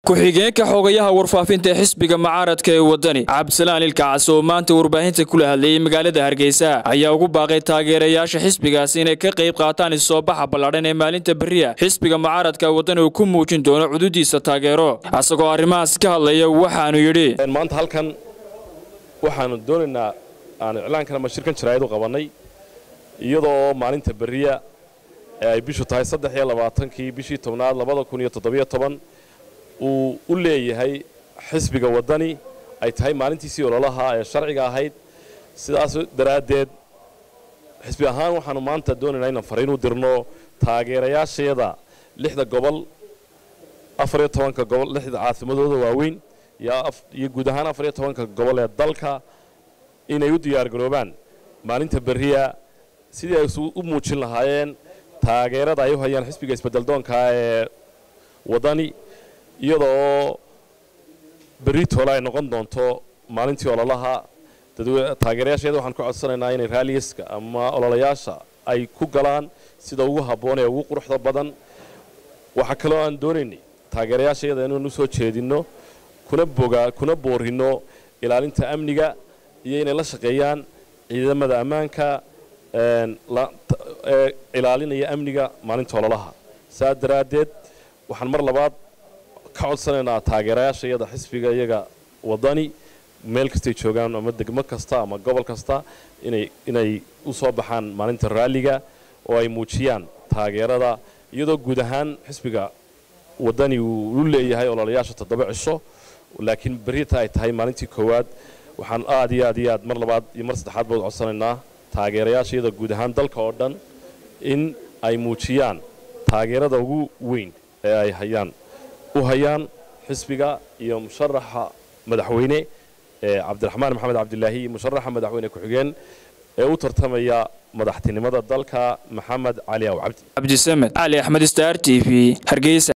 ku-xigeenka xogayaha warfaafinta xisbiga mucaaradka ee wadani cabdisalaan ilkacas oo maanta warbaahinta kula hadlayay magaalada hargeysa ayaa ugu baaqay taageerayaasha xisbigaas inay ka qayb qaataan isoobaxa ballaadhan ee maalinta beriya xisbiga mucaaradka wadani uu ku muujin doono cududiisa taageero isagoo arrimahaas ka hadlaya waxaanu yidhi maanta halkan waxaanu doonaynaa aan iclaankan ama shirkan jaraa'id u qabannay iyadoo maalinta beriya ee ay bishu tahay saddex iyo labaatankii bishii tobnaad labada kun iyo toddobiyo toban uu u leeyahay xisbiga waddani ay tahay maalintiisii ololaha ee sharciga ahayd sidaas daraaddeed xisbi ahaan waxaanu maanta doonaynaa inaan fariin u dirno taageerayaashayada lixda gobol afar iyo tobanka gobol lixda caasimadooda waaweyn iyo guud ahaan afar iyo tobanka gobol ee dalka inay u diyaargaroobaan maalinta beriya sidii ay u muujin lahaayeen taageerada ay u hayaan xisbiga isbeddeldoonka ee waddani iyadoo berri toole ay noqon doonto maalintii ololaha taageerayaashayada waxaan ku codsanaynaa inay raaliyaska ama ololayaasha ay ku galaan sida ugu habboon ee ugu quruxda badan waxaa kaloo aan doonaynay taageerayaashayada inaan u soo jeedinno kuna boga kuna boorinno ilaalinta amniga iyo inay la shaqeeyaan ciidamada ammaanka ee ilaalinaya amniga maalinta ololaha saa daraaddeed waxaan mar labaad ka codsanaynaa taageerayaashayada xisbiga iyaga waddani meel kastay joogaan ama degmo kasta ama gobol kasta inay inay u soo baxaan maalinta raalliga oo ay muujiyaan taageerada iyadoo guud ahaan xisbiga waddani uu u leeyahay ololayaasha toddoba cisho laakiin berita ay tahay maalintii koowaad waxaan aad iyo aad iyo aad mar labaad iyo mar saddexaad baad codsanaynaa taageerayaashayada guud ahaan dalka oo dhan in ay muujiyaan taageerada ugu weyn ee ay hayaan u hayaan xisbiga iyo musharaxa madaxweyne ee cabdiraxmaan maxamed cabdilaahi iyo musharaxa madaxweyne ku-xigeen ee u tartamaya madaxtinimada dalka maxamed cali aw cabdi cabdisamed cali axmed star t v hargeysa